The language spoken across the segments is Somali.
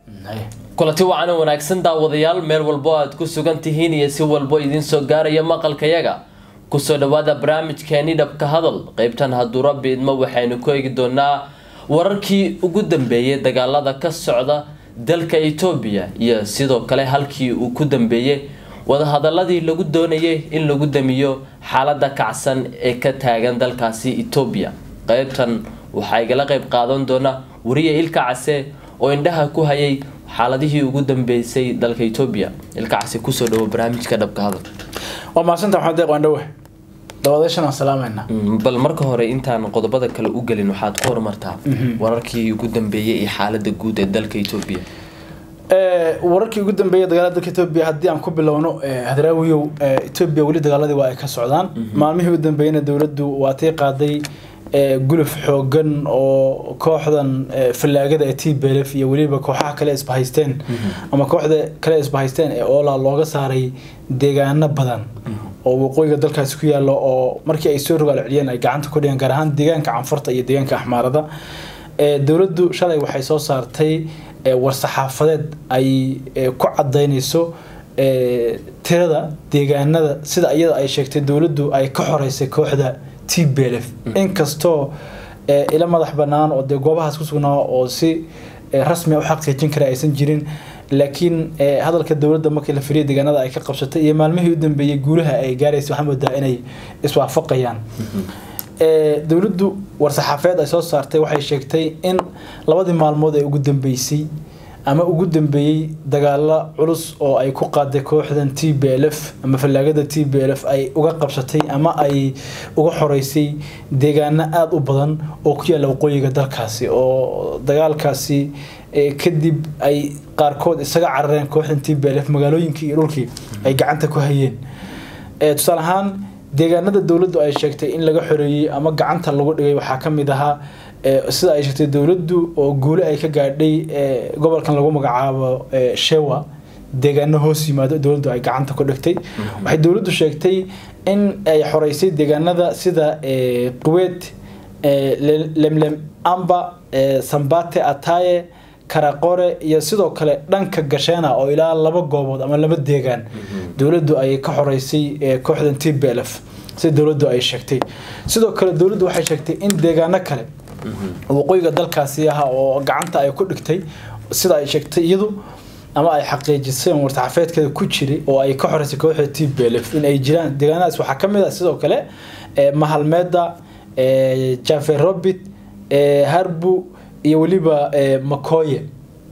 kulanti wacan oo wanaagsan daawadayaal meel walbo aad ku sugan tihiin iyo si walbo idiin soo gaaraya maqalkayaga kusoo dhawaada barnaamijkeeni dhabka hadal qeybtan hadduu rabbi idmo waxaynu ku eegi doonaa wararkii ugu dambeeyay dagaalada ka socda dalka etoobiya iyo sidoo kale halkii uu ku dambeeyey wadahadaladii lagu doonayay in lagu damiyo xaalada kacsan ee ka taagan dalkaasi etoobiya qeybtan waxaa igala qeyb qaadan doona wariye ilka case oo indhaha ku hayay xaaladihii ugu dambeysay dalka etoobiya ilka case kusoo dhawo barnaamijka dhabka hadal waa mahadsanta maxamed deeq waandhawe dabadeeshan aan salaamayna bal marka hore intaan qodobada kale u gelin waxaad ku horumartaa wararkii ugu dambeeyay iyo xaalada guud ee dalka etoobiya wararkii ugu dambeeyay dagaalada dalka etoobiya haddii aan ku bilowno hadraawiyow etoobiya weli dagaaladii waa ay ka socdaan maalmihii ugu dambeeyana dowladdu waa tii qaaday guluf xoogan oo kooxdan fallaagada ee t belef iyo weliba kooxaha kale isbahaysteen ama kooxda kale isbahaysteen ee oola looga saaray deegaano badan oo waqooyiga dalkaasi ku yaalo oo markii ay soo rogaal celiyeen ay gacanta ku dhigeen gaar ahaan deegaanka canfurta iyo deegaanka axmaarada dowladdu shalay waxay soo saartay war-saxaafadeed ay ku cadaynayso tirada deegaanada sida iyada ay sheegtay dowladdu ay ka xoreysay kooxda t belef inkastoo ila madax banaan oo dee goobahaas ku sugnaa oo si rasmi u xaqiijin kara aysan jirin laakiin hadalka dowladda markii la firiya deegaanada ay ka qabsatay iyo maalmihii u dambeeyey guulaha ay gaaraysa waxaa moodaa inay iswaafaqayaan dowladdu war-saxaafeed ay soo saartay waxay sheegtay in labadii maalmood ee ugu dambeysay ama ugu dambeeyey dagaalo culus oo ay ku qaaday kooxdan t b l f ama fallaagada t b l f ay uga qabsatay ama ay uga xoreysay deegaano aada u badan oo ku yaalla waqooyiga dalkaasi oo dagaalkaasi kadib ay qaarkood isaga carareen kooxdan t b l f magaalooyinkii iyo dhulkii ay gacanta ku hayeen tusaale ahaan deegaanada dowladdu ay sheegtay in laga xoreeyey ama gacanta lagu dhigay waxaa ka mid ahaa sida ay sheegtay dowladdu oo guule ay ka gaadhay gobolkan lagu magacaabo shewa deegaano hoos yimaado dowladdu ay gacanta ku dhigtay waxay dowladdu sheegtay in ay xoreysay deegaanada sida quweed lemlem amba sambate ataye karaqore iyo sidoo kale dhanka gasheena oo ilaa laba goobood ama laba deegaan dowladdu ay ka xoreysay kooxdan t b l f sida dowladdu ay sheegtay sidoo kale dowladdu waxay sheegtay in deegaano kale waqooyiga dalkaasi aha oo gacanta ay ku dhigtay sida ay sheegtay iyadu ama ay xaqiijisay wartaxafeedkeeda ku jiray oo ay ka xoreysay kooxda t b l f in ay jiraan deegaanadaas waxaa ka mid ah sidoo kale mahalmeeda jaferobit harbu iyo weliba makoye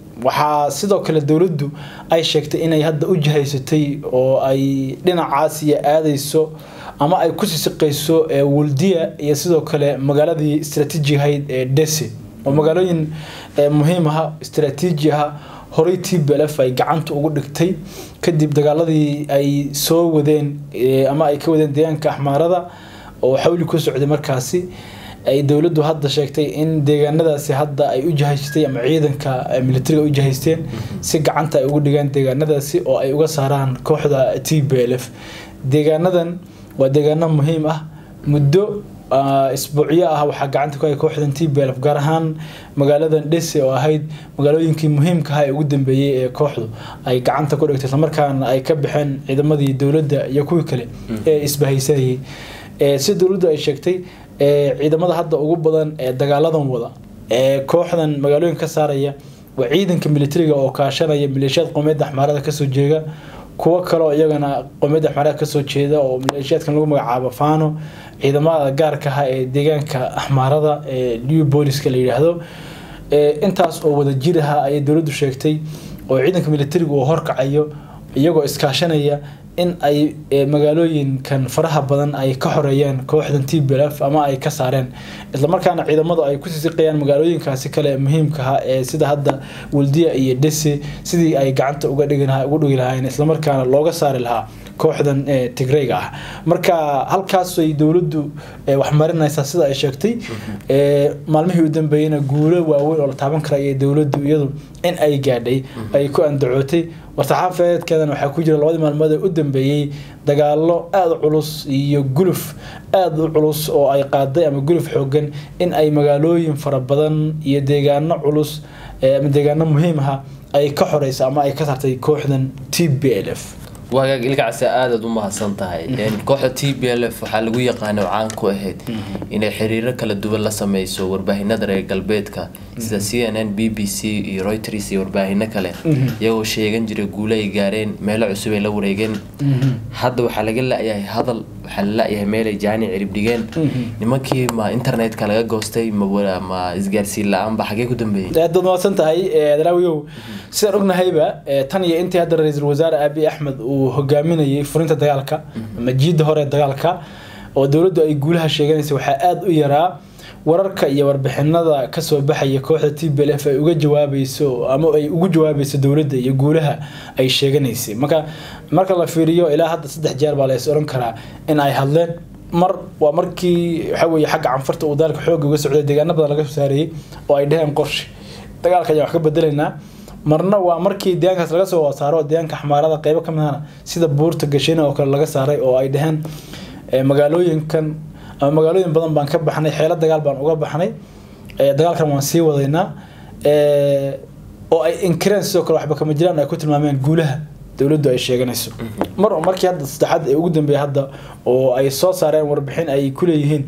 waxaa sidoo kale dowladdu ay sheegtay inay hadda u jihaysatay oo ay dhinacaas iyo aadayso ama ay kusii siqayso waldiya iyo sidoo kale magaaladii istraatiiji ahayd ee dese oo magaalooyin muhiim aha istraatiiji aha horey t b l f ay gacanta ugu dhigtay kadib dagaaladii ay soo wadeen ama ay ka wadeen deegaanka axmaarada oo xawli ku socday markaasi ay dowladdu hadda sheegtay in deegaanadaasi hadda ay u jihaysatay ama ciidanka militariga u jihaysteen si gacanta ay ugu dhigaan deegaanadaasi oo ay uga saaraan kooxda t b l f deegaanadan waa deegaano muhiim ah muddo isbuucyo ah waxaa gacanta ku hay kooxdan t b l f gaar ahaan magaaladan dhese oo ahayd magaalooyinkii muhiimka aha ee ugu dambeeyey ee kooxdu ay gacanta ku dhigtay islamarkaana ay ka baxeen ciidamadii dowladda iyo kuwii kale ee isbahaysayay si dowladdu ay sheegtay ciidamada hadda ugu badan ee dagaaladan wada ee kooxdan magaalooyinka ka saaraya waa ciidanka militariga oo kaashanaya maleeshiyaad qowmiyadda axmaarada kasoo jeeda kuwo kaleo iyagana qowmiyadda axmaarada kasoo jeeda oo maleeshiyaadkan lagu magacaabo fano ciidamada gaarka ah ee deegaanka axmaarada ee new booliska la yidhaahdo intaas oo wada jir aha ayay dowladdu sheegtay oo ciidanka militariga uu horkacayo iyagoo iskaashanaya in ay magaalooyinkan faraha badan ay ka xoreeyeen kooxdan t b l f ama ay ka saareen islamarkaana ciidamadu ay kusii siqayaan magaalooyinkaasi kale muhiimkaha ee sida hadda waldiya iyo dhese sidii ay gacanta uga dhigi ugu dhigi lahaayeen islamarkaana looga saari lahaa kooxdan tigreyga ah marka halkaasay dowladdu waxmarinaysaa sida ay sheegtay maalmihii u dambeeyeyna guulo waaweyn oo la taaban kara ayay dowladdu iyadu in ay gaadhay ay ku andacootay war-saxaafeedkeedana waxaa ku jira labadii maalmood ee u dambeeyey dagaalo aada u culus iyo guluf aada u culus oo ay qaaday ama guluf xoogan in ay magaalooyin fara badan iyo deegaano culus ama deegaano muhiim aha ay ka xoreysa ama ay ka saartay kooxdan t b l f wagaag ilkacsi aadaad u mahadsan tahay kooxda t b l f waxaa lagu yaqaana oo caan ku ahayd inay xiriiro kala duwan la sameyso warbaahinada reer galbeedka sida c n n b b c iyo reuters iyo warbaahino kale iyagoo sheegan jiray guulo ay gaareen meelo cusub ay la wareegeen hadda waxaa laga la-yahay hadal waxaa la la-yahay meel ay jaani cirib dhigeen nimankii ma internetka laga goostay ma isgaarsiin la-aanba xagee ku dambeeyey aad baad mahadsan tahay daraawiyow sidaan ognahayba tan iyo intii hadda ra-iisul wasaare aabi axmed uu hogaaminayay furinta dagaalka ama jiidda hore dagaalka oo dowladdu ay guulaha sheeganaysa waxaa aada u yaraa wararka iyo warbixinada kasoo baxaya kooxda t b l f ay uga jawaabayso ama ay ugu jawaabayso dowladda iyo guulaha ay sheeganaysay marka marka la fiiriyo ilaa hadda saddex jeer baa la is oran karaa in ay hadleen mar waa markii waxa weeye xagga canfarta uu dagaalka xoogga uga socday deegaano badan laga soo saarayay oo ay dheheen qorshe dagaalka ayaan wax ka bedelaynaa marna waa markii deegaankaas laga soo saaro deegaanka xamaarada qeybo ka midana sida buurta gashina oo kale laga saaray oo ay dheheen magaalooyinkan ama magaalooyin badan baan ka baxnay xeelo dagaal baan uga baxnay dagaalkan waan sii wadaynaa oo ay inkireen sidoo kale waxba kama jiraan ay ku tilmaameen guulaha dowladdu ay sheeganayso mar markii hadda saddexaad ee ugu dambeeyay hadda oo ay soo saareen warbixin ay ku leeyihiin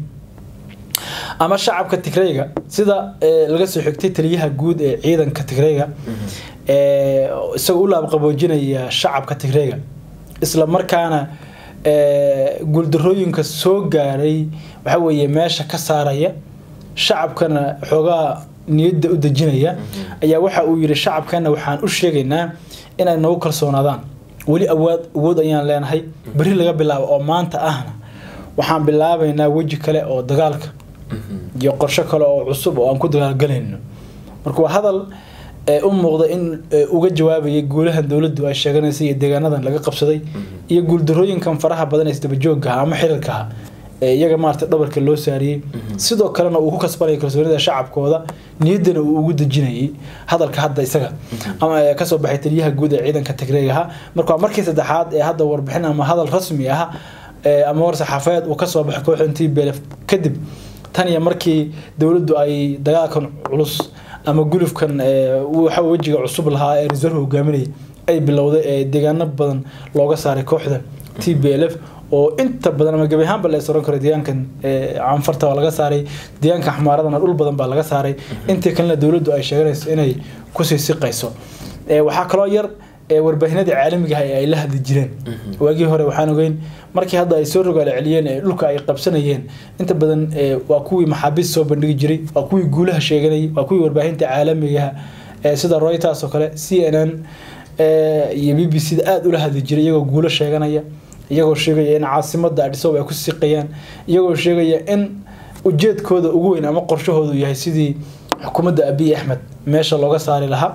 ama shacabka tigreyga sida laga soo xigtay taliyaha guud ee ciidanka tigreyga isagoo u laabqaboojinaya shacabka tigreyga isla markaana guuldarooyinka soo gaaray waxa weeye meesha ka saaraya shacabkana xoogaa niyadda u dejinaya ayaa waxa uu yidhi shacabkana waxaan u sheegaynaa inay nagu kalsoonaadaan weli awaad awood ayaan leenahay berri laga bilaabo oo maanta ahna waxaan bilaabaynaa weji kale oo dagaalka iyo qorsho kale oo cusub oo aan ku dagaalgalayno marka waa hadal u muuqda in uga jawaabayay guulahan dowladdu ay sheeganaysay iyo deegaanadan laga qabsaday iyo guuldarooyinkan faraha badan ee isdabajoogaha ama xiriirkaha ee iyaga maarata dhabarka loo saariyey sidoo kalena uu ku kasbanaya kalsoonida shacabkooda niyaddana uu ugu dejinayay hadalka hadda isaga ama kasoo baxay taliyaha guud ee ciidanka tigreegaha marka waa markii saddexaad ee hadda warbixin ama hadal rasmi ah ama war saxaafadeed uu kasoo baxay kooxdan t b l f kadib tan iyo markii dowladdu ay dagaalkan culus ama gulufkan waxa wejiga cusub lahaa ee reserve hogaaminaya ay bilowday ee deegaano badan looga saaray kooxda t b l f oo inta badan ama gebi ahaanba la is oran karo deegaankan canfarta waa laga saaray deegaanka xamaaradana dhul badan baa laga saaray intii kalena dowladdu ay sheeganayso inay kusii siqayso waxaa kaloo yar warbaahinadii caalamiga ah ee ay la hadli jireen waagii hore waxaan ogeyn markii hadda ay soo rogaala celiyeen ee dhulka ay qabsanayeen inta badan waa kuwii maxaabiist soo bandhigi jiray waa kuwii guulaha sheeganayay waa kuwii warbaahinta caalamigaha sida reuters oo kale c n n iyo b b c da aada ula hadli jiray iyagoo guulo sheeganaya iyagoo sheegaya in caasimada adhisob ay ku siqayaan iyagoo sheegaya in ujeedkooda ugu weyn ama qorshahoodu yahay sidii xukuumadda abiy axmed meesha looga saari lahaa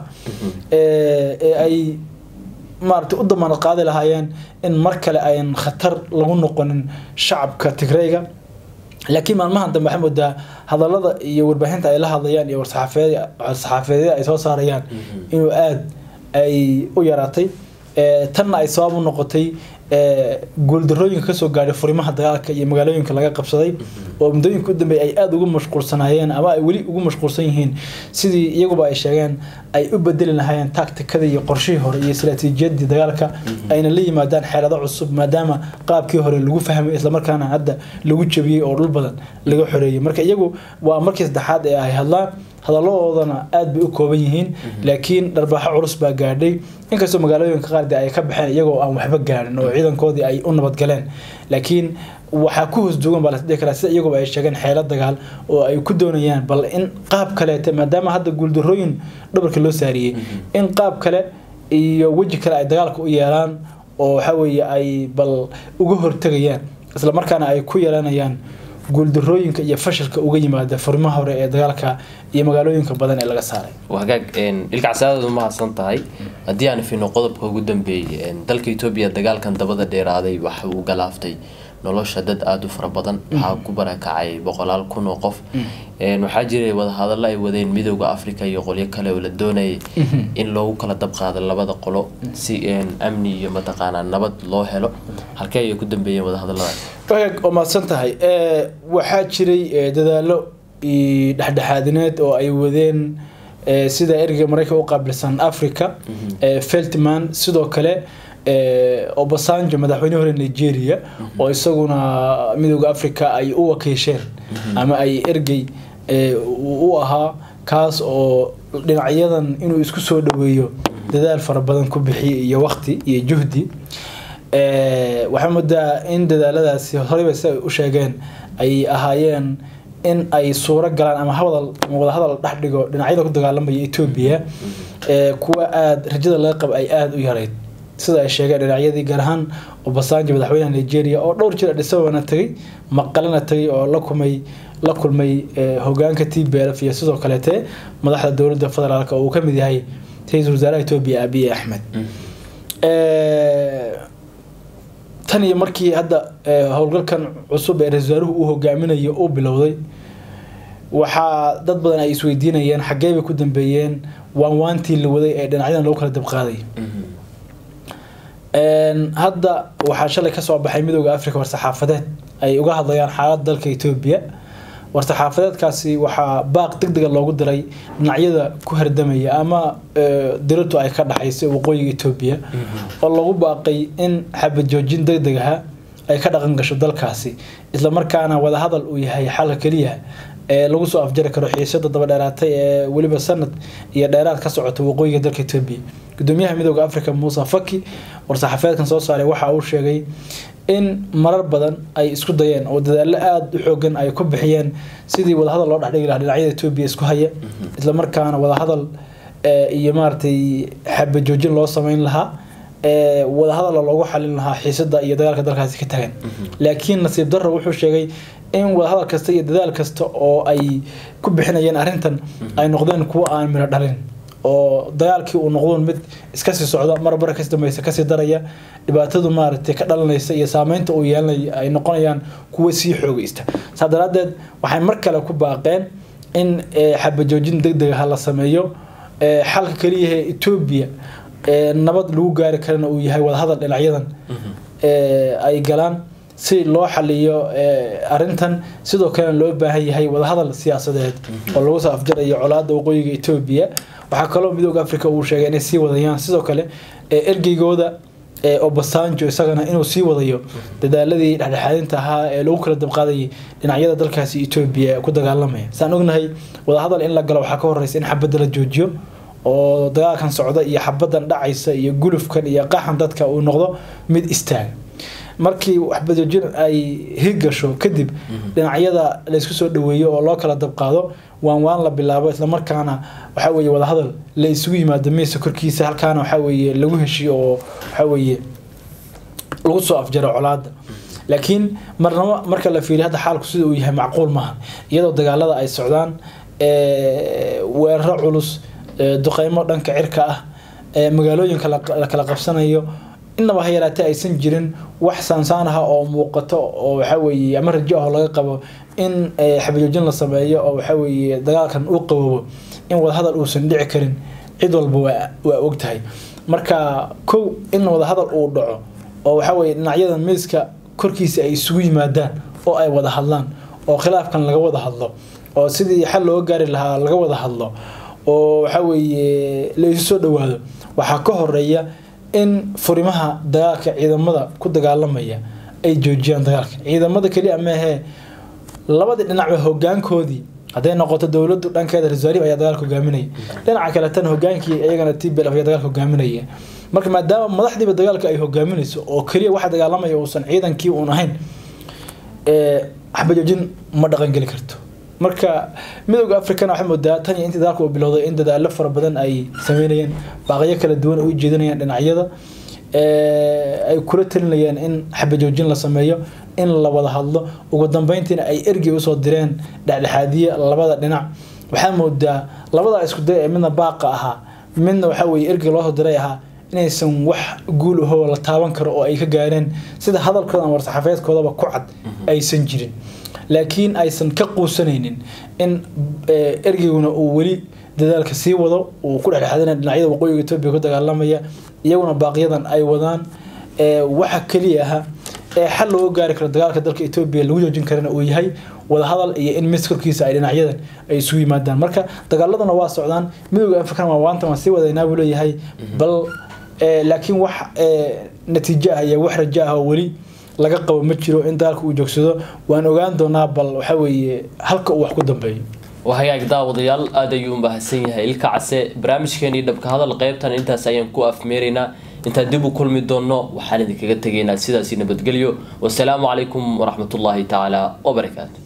ee ay maarata u damaanad qaadi lahaayeen in mar kale ayan khatar lagu noqonin shacabka tigreyga laakiin maalmahan dambe waxaa moodaa hadalada iyo warbaahinta ay la hadlayaan iyo warsaxaafeedyada ay soo saarayaan inuu aada ay u yaraatay tanna ay sabab u noqotay guuldarooyinka kasoo gaadhay furimaha dagaalka iyo magaalooyinka laga qabsaday oo muddooyinka u dambeeyay ay aada ugu mashquulsanaayeen ama ay weli ugu mashquulsan yihiin sidii iyaguba ay sheegeen ay u bedeli lahaayeen tacticadii iyo qorshihii hore iyo istaraatiijiyadii dagaalka ayna la yimaadaan xeelado cusub maadaama qaabkii hore lagu fahmay islamarkaana hadda lagu jabiyey oo dhul badan laga xoreeyey marka iyagu waa markii saddexaad ee ay hadlaan hadaladoodana aada bay u kooban yihiin laakiin dharbaaxo culus baa gaadhay inkastoo magaalooyinka qaarde ay ka baxeen iyagoo aan waxba gaadhin oo ciidankoodii ay u nabadgaleen laakiin waxaa ku hoos duugan baa lasdhihi karaa sida iyaguba ay sheegeen xeelo dagaal oo ay ku doonayaan bal in qaab kaleete maadaama hadda guuldarooyin dhabarka loo saariyey in qaab kale iyo weji kale ay dagaalka u yeelaan oo waxa weeye ay bal uga hortegayaan islamarkaana ay ku yeelanayaan guuldarooyinka iyo fashilka uga yimaada furimaha hore ee dagaalka iyo magaalooyinka badan ee laga saaray hagaag ilkacsaadaad umahadsan tahay haddii aan fino qodobka ugu dambeeyay dalka etoobiya dagaalkan dabada dheeraaday waxa uu galaaftay nolosha dad aada u fara badan waxaa ku barakacay boqolaal kun oo qof waxaa jiray wadahadallo ay wadeen midooda africa iyo qolyo kale oo la doonayay in loogu kala dabqaado labada qolo si amni iyo mataqaanaa nabad loo helo halkee ayay ku dambeeyeen wadahadalladaas wagaag oo mahadsan tahay waxaa jiray dadaalo dhexdhexaadineed oo ay wadeen sida ergeyga maraykanka u qaabilsan africa feltman sidoo kale obasanjo madaxweyne hore nigeria oo isaguna midooda africa ay u wakiisheen ama ay ergey u ahaa kaas oo dhinacyadan inuu isku soo dhaweeyo dadaal fara badan ku bixiyay iyo waqti iyo juhdi waxaa moodaa in dadaaladaasi horeyba si ay u sheegeen ay ahaayeen in ay suuro galaan ama hawdal wadahadal dhex dhigo dhinacyada ku dagaalamaya etoobiya kuwa aada rajada laga qaba ay aada u yarayd sida ay sheegeen dhinacyadii gaar ahaan obasanjo madaxweynaha nigeria oo dhowr jir adhisababana tagay maqalena tagay oo la kumay la kulmay hogaanka t b lf iyo sidoo kaleete madaxda dowladda federaalk oo uu ka mid yahay ra-iisul wasaaraha etoobiya abiy axmed tan iyo markii hadda howlgalkan cusub ee ra-isul wasaaruhu uu hogaaminayo uu bilowday waxaa dad badan ay isweydiinayeen xaggee bay ku dambeeyeen waan waantii la waday ee dhinacyadan lagu kala dabqaaday hadda waxaa shalay kasoo baxay midooda africa war-saxaafadeed ay uga hadlayaan xaalada dalka etoobiya war-saxaafadeedkaasi waxaa baaq deg dega loogu diray dhinacyada ku hardamaya ama diratu ay ka dhaxaysay waqooyiga etoobiya oo lagu baaqay in xabad joojin deg deg aha ay ka dhaqan gasho dalkaasi islamarkaana wadahadal uu yahay xalka keliya ee lagu soo afjari karo xiisada daba dheeraatay ee weliba sanad iyo dheeraad ka socota waqooyiga dalka etoobiya gudoomiyaha midooda africa muuse faki war-saxaafeedkan soo saaray waxa uu sheegay in marar badan ay isku dayeen oo dadaalo aada u xoogan ay ku bixiyeen sidii wadahadal loo dhexdhigi lahaa dhinacyada etoobiya isku haya islamarkaana wadahadal iyo maaragtay xabajoojin loo sameyn lahaa wadahadalla loogu xalin lahaa xiisada iyo dagaalka dalkaasi ka tagan laakiin nasiib darro wuxuu sheegay in wadahadal kasta iyo dadaal kasta oo ay ku bixinayeen arrintan ay noqdeen kuwo aan miro dhalin oo dagaalkii uu noqdo mid iska sii socda marbar kas dambaysa kasii daraya dhibaatadu maaragtay ka dhalanaysa iyo saameynta uu yeelanaya ay noqonayaan kuwo sii xoogeysta saa daraadeed waxay mar kale ku baaqeen in xabajoojin deg deg ah la sameeyo xalka keliyaha etoobiya nabad lagu gaari karana uu yahay wadahadal dhinacyadan ay galaan si loo xaliyo arintan sidoo kalena loo baahan yahay wadahadal siyaasadeed oo lagu soo afjarayo colaada waqooyiga etoobiya waxaa kaloo midooda africa uu sheegay inay sii wadayaan sidoo kale ergeygooda obasanjo isagana inuu sii wadayo dadaaladii dhexdhexaadinta ahaa ee lagu kala dabqaadayay dhinacyada dalkaasi etoobiya ku dagaalamaya saan ognahay wadahadal in la galo waxaa ka horeysa in xabadda la joojiyo oo dagaalkan socda iyo xabadan dhacaysa iyo gulufkan iyo qaxan dadka uu noqdo mid istaaga markii waxbajoojin ay hirgasho kadib dhinacyada laysku soo dhaweeyo oo loo kala dabqaado waan waan la bilaabo islamarkaana waxaa weeye wadahadal la isugu yimaado miisa korkiisa halkaana waxaa weeye lagu heshiyo oo waxaa weeye lagu soo afjaro colaada laakiin marnaba marka la fiiriyo hadda xaalku sida uu yahay macquul maaha iyadoo dagaalada ay socdaan weeraro culus duqeymo dhanka cirka ah magaalooyinka la kala qabsanayo inaba ha yaraatee aysan jirin wax saansaan ah oo muuqato oo waxaa weeye ama rajo ah oo laga qabo in xabajoojin la sameeyo oo waxaa weeye dagaalkan uu qaboobo in wadahadal uusan dhici karin cid walba waa waa ogtahay marka kow in wadahadal uu dhaco oo waxaa weeye dhinacyadan miiska korkiisa ay isugu yimaadaan oo ay wada hadlaan oo khilaafkan laga wada hadlo oo sidii xal looga gaari lahaa laga wada hadlo oo waxaa weeye la isu soo dhawaado waxaa ka horeeya in furimaha dagaalka ciidamada ku dagaalamaya ay joojiyaan dagaalka ciidamada keliya maahee labadii dhinacba hogaankoodii hadday noqoto dowladu dhankeeda rasaarib ayaa dagaalka hogaaminaya dhinaca kale tan hogaankii iyagana tbl ayaa dagaalka hogaaminaya marka maadaama madaxdiiba dagaalka ay hogaaminayso oo keliya waxa dagaalamaya uusan ciidankii uun ahayn xabajoojin ma dhaqangeli karto marka midooda africana waxay moodaa tan iyo intii dagaalka uu bilowday in dadaalo fara badan ay sameynayeen baaqyo kala duwan ay u jeedinayaan dhinacyada ay kula talinayaan in xabajoojin la sameeyo in la wada hadlo ugu dambeyntiina ay ergey usoo direen dhexdhexaadiye labada dhinac waxaa moodaa labada isku day ee midna baaqa ahaa midna waxaa weye ergey loosoo diray ahaa inaysan wax guul ahoo la taaban karo oo ay ka gaareen sida hadalkooda ama war-saxaafeedkoodaba ku cad aysan jirin laakiin aysan ka quusanaynin in ergeyguna uu weli dadaalka sii wado uu ku dhexdhexaadinaya dhinacyada waqooyiga etoobiya ku dagaalamaya iyaguna baaqyadan ay wadaan waxa keliya aha ee xal looga gaari karo dagaalka dalka etoobiya lagu joojin karana uu yahay wadahadal iyo in mis korkiisa ay dhinacyadan ay isugu yimaadaan marka dagaaladuna waa socdaan midooda afrikan waa waantan waan sii wadaynaa buu leeyahay bal laakiin wax natiijo ah iyo wax rajo ah oo weli laga qabo ma jiro in dagaalka uu joogsado waan ogaan doonaa bal waxa weeye halka uu wax ku dambeeyo waa hagaag daawadayaal aada ayuu umahadsan yahay ilka case barnaamijkeenii dhabka hadal qeybtan intaas ayaan ku afmeeraynaa intaan dib u kulmi doonno waxaan idinkaga tegaynaa sidaasi nabadgelyo wasalaamu calaykum waraxmatullaahi tacaala wabarakaatu